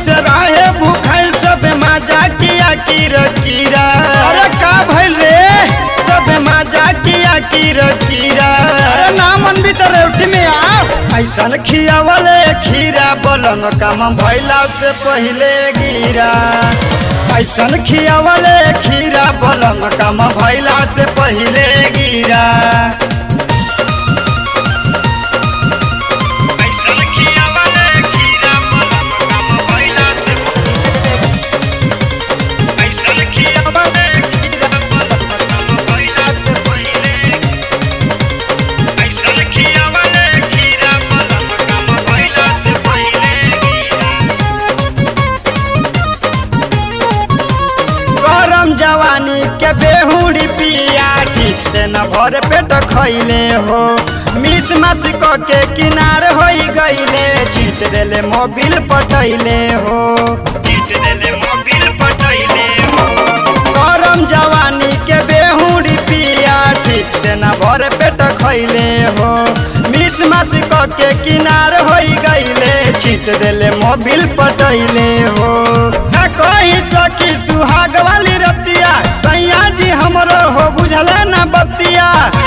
से रहे भूखल सब माजा किया कीरा कीरा अरे का भइल रे सब माजा किया कीरा कीरा अरे नामन भी तो रेवटी में आ ऐसन खियावले खीरा बलन काम भइला से पहिले गिरा ऐसन खियावले खीरा बलन काम भइला से पहिले गिरा ऐसन खियावले खीरा बलन काम भइला से ऐसन खियावले खीरा बलन काम भइला से पहिले ऐसन खियावले खीरा बलन काम भइला से पहिले गिरा गरम जवानी के बेहुड़ी पिया ठीक से न भर पेट खैले हो मिस मच क के किनार होई गईले चीट देले मोबिल पटैले हो चीट देले मोबिल पटैले हो गरम जवानी के बेहुड़ी पिया ठीक से न भर पेट खैले हो मिस मच क के किनार होई गईले चीट देले मोबिल पटैले हो ना कही सकी सुहाग वाली रतिया सैया जी हमरो हो बुझले ना बतिया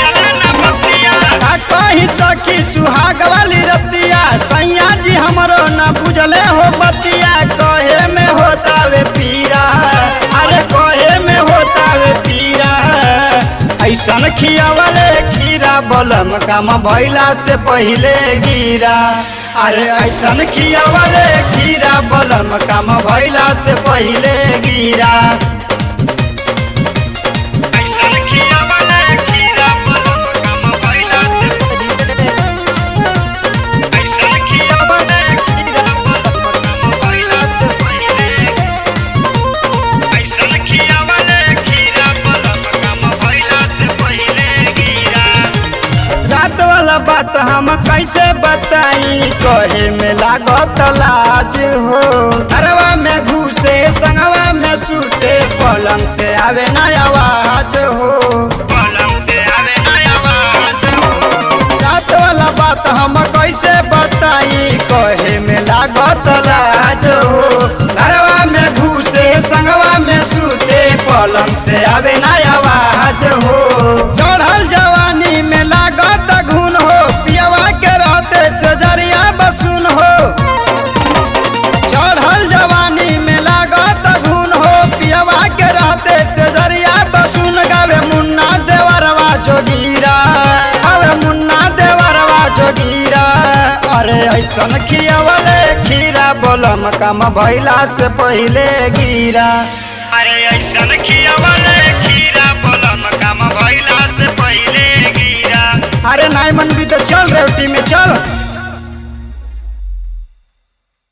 ना कही सकी सुहाग वाली रतिया सैया जी हमरो ना बुझले हो बतिया कहे में होता वे पीरा अरे कहे में होता वे पीरा ऐसन खियावले खीरा बलम काम भइला से पहिले गिरा अरे ऐसन खियावले खीरा बलम काम भइला से पहिले गिरा ऐसन खियावले खीरा बलम काम भइला से ऐसन खियावले खीरा बलम काम भइला से पहिले ऐसन खियावले खीरा बलम काम भइला से पहिले गिरा रात वाला बात हम कैसे बताई कहे में लागत लाज हो घरवा में घुसे संगवा में सूते पलंग से आवे ना आवाज हो पलंग से आवे ना आवाज हो रात वाला बात हम कैसे बताई कहे में लागत लाज हो घरवा में घुसे संगवा में सूते पलंग से आवे ना आवाज हो चढ़ल जवानी में लागत घुन हो पियवा के रहते से जरिया बसुन हो चढ़ल जवानी में लागत घुन हो पियवा के रहते से जरिया बसुन गावे मुन्ना देवरवा जोगीरा गावे मुन्ना देवरवा जोगीरा अरे ऐसन खियावले खीरा बोलम कम भइला से पहिले गिरा अरे ऐसन खियावले खीरा बोलम कम भइला से पहिले गिरा अरे नाई मन भी तो चल रेवटी में चल